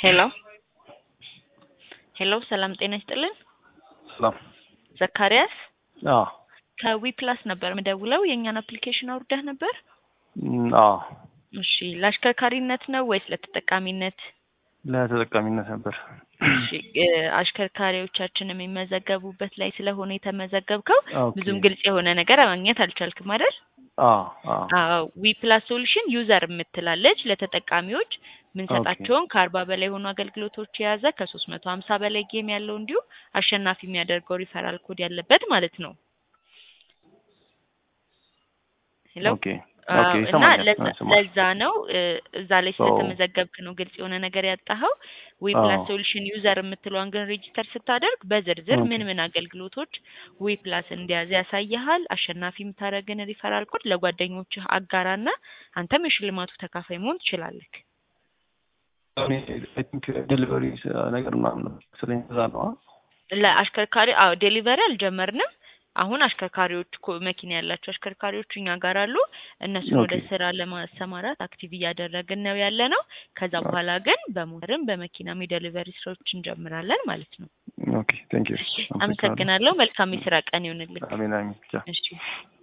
ሄሎ ሄሎ ሰላም ጤና ይስጥልን። ሰላም። ዘካሪያስ አዎ ከዊ ፕላስ ነበር ምደውለው የእኛን አፕሊኬሽን አውርደህ ነበር? እም፣ አዎ እሺ ለአሽከርካሪነት ነው ወይስ ለተጠቃሚነት? ለተጠቃሚነት ነበር። እሺ እ፣ አሽከርካሪዎቻችን የሚመዘገቡበት ላይ ስለሆነ የተመዘገብከው ኦኬ። ብዙም ግልጽ የሆነ ነገር ማግኘት አልቻልክም አይደል? አዎ አዎ አዎ ዊ ፕላስ ሶሉሽን ዩዘር የምትላለች ለተጠቃሚዎች ምንሰጣቸውን ከአርባ በላይ የሆኑ አገልግሎቶች የያዘ ከሶስት መቶ ሀምሳ በላይ ጌም ያለው እንዲሁም አሸናፊ የሚያደርገው ሪፈራል ኮድ ያለበት ማለት ነው። ሄሎ ኦኬ አዎ፣ ኦኬ እና ይሰማኛል። ለዛ- ይሰማል። ለዛ ነው እ፣ እዛ ላይ ስለተመዘገብክ ነው ግልጽ የሆነ ነገር ያጣኸው። ዊ ፕላስ አዎ። ሶሉሽን ዩዘር የምትለዋን ግን ሬጂስተር ስታደርግ በዝርዝር ኦኬ። ምን ምን አገልግሎቶች ዊ ፕላስ እንደያዘ ያሳይሃል። አሸናፊ የምታደርግን ሪፈራል ኮድ ለጓደኞችህ አጋራና አንተም የሽልማቱ ተካፋይ መሆን ትችላለህ። እኔ አይ ቲንክ ዴሊቨሪ ነገር ምናምን ነው መሰለኝ እዛ ነው። አ? ለአሽከርካሪ አዎ ዴሊቨሪ አልጀመርንም። አሁን አሽከርካሪዎች ኮ- መኪና ያላቸው አሽከርካሪዎች እኛ ጋር አሉ። እነሱን ወደ ኦኬ። ስራ ለማሰማራት አክቲቭ እያደረግን ነው ያለ ነው። ከዛ በኋላ ግን በሞተርም በመኪናም የዴሊቨሪ ስራዎች እንጀምራለን ማለት ነው። ኦኬ ቴንክ ዩ አመሰግናለሁ። መልካም የስራ ቀን ይሆንልህ። አሜን አሜን። ቻው። እሺ